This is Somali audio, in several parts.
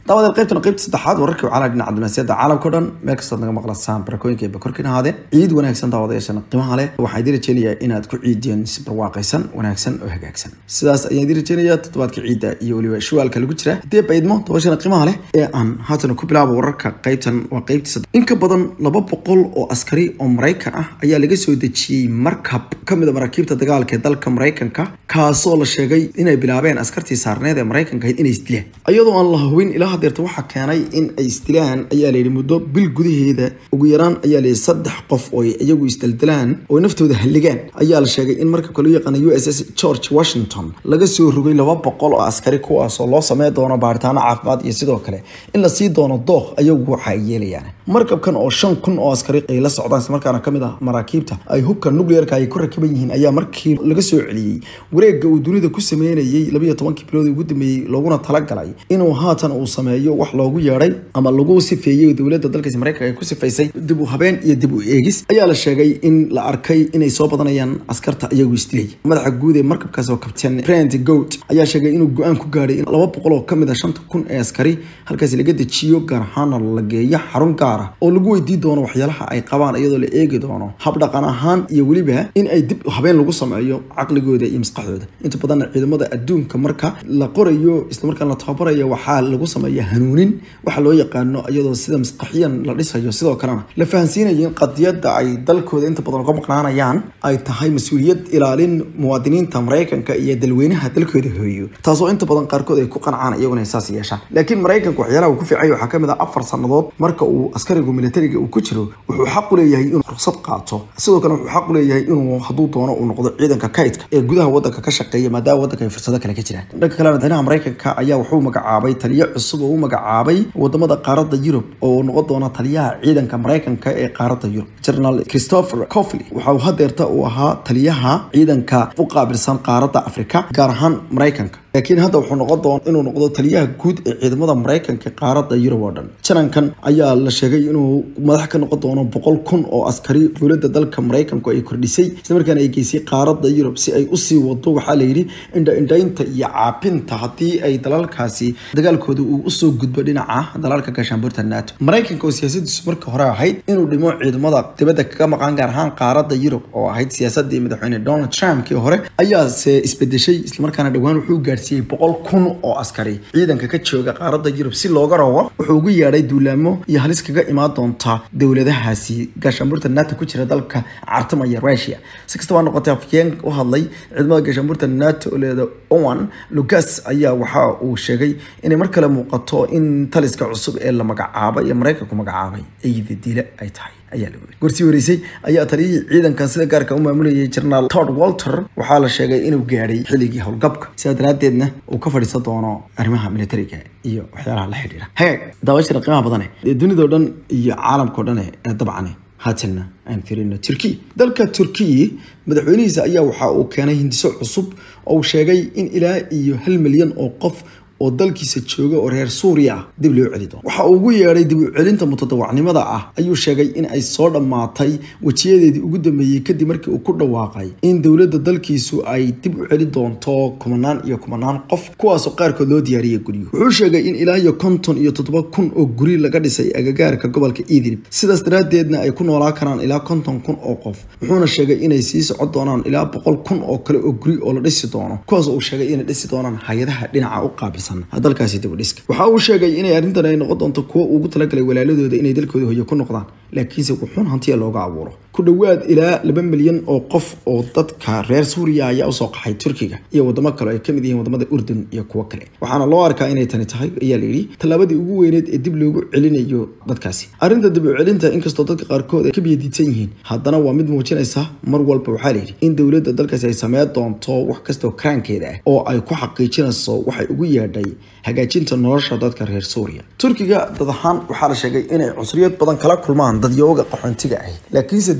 dabadeed qaybtana qaybta saddexaad wararkii wacala dhinaca dunaasiyada caalamka o dhan meel kastood naga maqlasaan barakooyinka iyo bakorkiin ahaadeen ciid wanaagsan daawadayaashana qiimaha leh waxaa idin rajeynayaa inaad ku ciidiyeen si barwaaqaysan wanaagsan oo hagaagsan sidaas ayaan idin rajeynayaa toddobaadka ciidda iyo weliba shuwaalka lagu jira haddii baydmo dabashana qiimaha leh ee aan haatan ku bilaabo wararka qaybtan waa qaybtii saddex in ka badan laba boqol oo askari oo maraykan ah ayaa laga soo dejiyey markab ka mid a maraakiibta dagaalka ee dalka maraykanka kaasoo la sheegay inay bilaabeen askartii saarneed ee maraykanka ahayd inay isdilaan iyadoo aan la hubin ilaa hadeerta waxaa keenay in ay isdilaan ayaa layidhi muddo bil gudaheeda ugu yaraan ayaa layidhi saddex qof oo iyagu isdaldalaan oo naftooda halligaan ayaa la sheegay in markabka loo yaqaana u s s george washington laga soo rogay laba boqol oo askari kuwaasoo loo samey doono baaritaano caafimaad iyo sidoo kale in la sii doono dooq ayagu waxa ay yeelayaan markabkan oo shan kun oo askari ay la socdaan islamarkaana kamid ah maraakiibta ay hubka nuclearka ay ku rakiban yihiin ayaa markii laga soo celiyey wareegga uu dunida ku sameynayay labayo tobankii bilood ugu dambeeyey looguna talagalay inuu haatan uu sameeyo wax loogu yeedhay ama lagu sifeeyey dowladda dalkaasi maraykanka ay ku sifaysay dib u habeen iyo dib u eegis ayaa la sheegay in la arkay inay soo badanayaan askarta iyagu isdilay madaxa guud ee markabkaas oo kabteen brent goat ayaa sheegay inuu go-aan ku gaadhay in laba boqol oo kamid a shanta kun ee askari halkaasi laga dejiyo gaar ahaana la geeyo xarun gaar ah oo lagu weydii doono waxyaalaha ay qabaan iyadoo la eegi doono habdhaqan ahaan iyo weliba in ay dib habeen lagu sameeyo caqligooda iyo maskaxdooda inta badanna ciidamada adduunka marka la qorayo islamarkaan la tababarayo waxaa lagu sameeya hanuunin waxa loo yaqaano iyadoo sida maskaxiyan la dhisayo sidoo kalena la fahansiinayo in qadiyadda ay dalkooda inta badan uga maqnaanayaan ay tahay mas-uuliyad ilaalin muwaadiniinta maraykanka iyo dalweynaha dalkooda hooyo taasoo inta badan qaarkood ay ku qancaan iyaguna saas yeeshaan laakiin maraykanka waxyaalaha uu ku fiicay waxaa kamid ah afar sannadood marka uu askarigu militariga uu ku jiro wuxuu xaq u leeyahay inuu ruqsad qaato sidoo kale wuxuu xaq u leeyahay inuu hadduu doono uu noqdo ciidanka kaydka ee gudaha wadanka ka shaqeeya maadaama wadanka ay fursado kale ka jiraan dhanka kale madaxweynaha maraykanka ayaa wuxuu magacaabay taliyo cusub oo u magacaabay wadamada qaaradda yurub oo noqon doona taliyaha ciidanka maraykanka ee qaaradda yurub general christopher cofley waxa uu hadeerta uu ahaa taliyaha ciidanka u qaabilsan qaaradda afrika gaar ahaan maraykanka laakiin hadda wuxuu noqon doona inuu noqdo taliyaha guud ee ciidamada maraykanka ee qaaradda yurub oo dhan janankan ayaa la sheegay inuu madax ka noqon doono boqol kun oo askari dowladda dalka maraykanku ay kordhisay islamarkaana ay geysay qaaradda yurub si ay usii wado waxaa layidhi indha-indhaynta iyo caabinta haddii ay dalalkaasi dagaalkooda uu usoo gudbo dhinaca dalalka gaashaanbuurta nato maraykanka oo siyaasadiisu marka hore ahayd inuu dhimo ciidamada dibadda kaga maqan gaar ahaan qaaradda yurub oo ahayd siyaasadii madaxweyne donald trump kii hore ayaase isbedeshay islamarkaana dhowaan wuxuu gaarsiiyey boqol kun oo askari ciidanka ka jooga qaaradda yurub si looga rawo wuxuu ugu yeedhay duulaamo iyo halis kaga imaan doonta dowladahaasi gaashaanbuurta nato ku jira dalka cartamaya russia si kastaba noqotay afyeen u hadlay ciidamada gaashaanbuurta nato leeda owan lucas ayaa waxa uu sheegay inay mar kale muuqato in taliska cusub ee la magacaabay ee maraykanku magacaabay eyda dila ay tahay ayaa la weri gorsii wareysay ayaa taliyihii ciidankan sida gaarka u maamulayay generaal tod walter waxaa la sheegay inuu gaadhay xilligii howlgabka sidaa daraaddeedna uu ka fadhiisan doono arrimaha militariga iyo waxyaalaha la xidhiira hagaag daawashada qiimaha badane ee dunidao dhan iyo caalamkao dhan ee dabcane haatanna aan firino turkiya dalka turkiya madaxweynihiisa ayaa waxa uu keenay hindiso cusub oo uu sheegay in ilaa iyo hal milyan oo qof oo dalkiisa jooga oo reer suuriya ah dib loo celi doono waxa uu ugu yeedhay dib u celinta mutadawacnimada ah ayuu sheegay in ay soo dhammaatay wejiyadeedii ugu dambeeyey kadib markii uu ku dhawaaqay in dowladda dalkiisu ay dib u celi doonto kumanaan iyo kumanaan qof kuwaasoo qaarkood loo diyaariyay guryo wuxuu sheegay in ilaa iyo konton iyo toddoba kun oo guri laga dhisay agagaarka gobolka idlib sidaas daraaddeedna ay ku noolaa karaan ilaa konton kun oo qof wuxuuna sheegay inay sii socon doonaan ilaa boqol kun oo kale oo guri oo la dhisi doono kuwaas uu sheegay inay dhisi doonaan hay-adaha dhinaca u qaabilsan dalkaasi dibudhiska waxa uu sheegay inay arrintan ay noqon doonto kuwo ugu talagalay walaaladooda inay dalkooda hoyo ku noqdaan laakiinse wuxuun hantiya looga abuuro ku dhowaad ilaa laba milyan oo qof oo dadka reer suuriya ayaa usoo qaxay turkiga iyo wadamo kale ay kamid yihiin wadamada urdun iyo kuwo kale waxaana loo arkaa inay tani tahay ayaa layidhi tallaabadii ugu weyneed ee dib loogu celinayo dadkaasi arrinta dib u celinta inkastoo dadka qaarkood ay ka biyadiidsan yihiin haddana waa mid muujinaysa mar walba waxaa layidhi in dowladda dalkaasi ay sameyn doonto wax kastoo karaankeeda ah oo ay ku xaqiijinayso waxay ugu yeedhay hagaajinta nolosha dadka reer suuriya turkiga dad ahaan waxaa la sheegay inay cunsuriyad badan kala kulmaan dadyooga qaxoontiga ahi laakiinse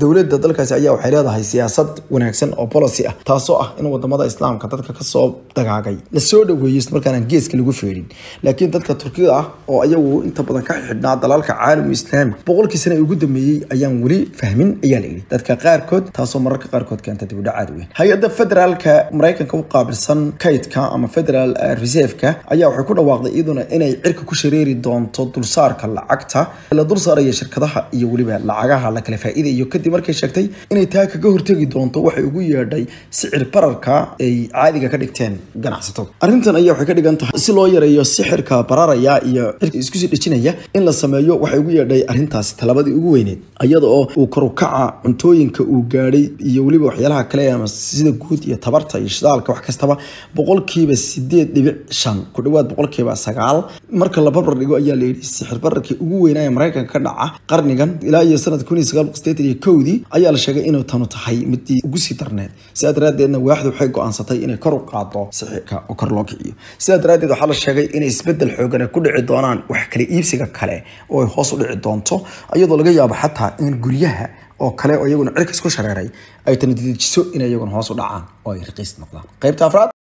dowladda dalkaasi ayaa waxay leedahay siyaasad wanaagsan oo policy ah taasoo ah in wadamada islaamka dadka kasoo dagaagay lasoo dhaweeyo islamarkaana geeska lagu feedhin laakiin dadka turkida ah oo ayagu inta badan ka xidhnaa dalalka caalamu islaami boqolkii sane ugu dambeeyey ayaan weli fahmin ayaa la yidhi dadka qaarkood taasoo mararka qaarkood keenta dibudhacaad weyn hay-adda federaalka maraykanka u qaabilsan kaydka ama federal reserveka ayaa waxay ku dhawaaqday iyaduna inay cirka ku shareeri doonto dulsaarka lacagta la dul saaraya shirkadaha iyo weliba lacagaha la kala faa'iidayo kadib markay sheegtay inay taa kaga hortegi doonto waxay ugu yeedhay sicir bararka ay caadiga ka dhigteen ganacsatada arrintan ayaa waxay ka dhigan tahay si loo yareeyo sixirka bararaya iyo cirka iskusii dhejinaya in la sameeyo waxay ugu yeedhay arrintaasi talabadii ugu weyneed iyada oo uu karukaca cuntooyinka uu gaadhay iyo weliba waxyaalaha kale ama sida guud iyo tabarta iyo shidaalka wax kastaba boqolkiiba sideed dhibic shan ku dhawaad boqolkiiba sagaal marka la barbar dhigo ayaa la yidhi sixir bararkii ugu weynaa ee maraykanka ka dhaca qarnigan ilaa iyo sanadka kun iyo sagaal boqol sideetan iyo kowdii ayaa la sheegay inuu tanu tahay midii ugu sii darneed sidaa daraaddeedna waaxdu waxay go-aansatay inay kor u qaado sixirka oo kor loo kiciyo sidaa daraaddeed waxaa la sheegay inay isbedel xoogan ay ku dhici doonaan wax kala iibsiga kale oo ay hoos u dhici doonto iyadoo laga yaabo xataa in guryaha oo kale oo iyaguna cirka isku shareeray ay tani dedejiso inay iyaguna hoos u dhacaan oo ay raqiis noqdaan qaybta afraad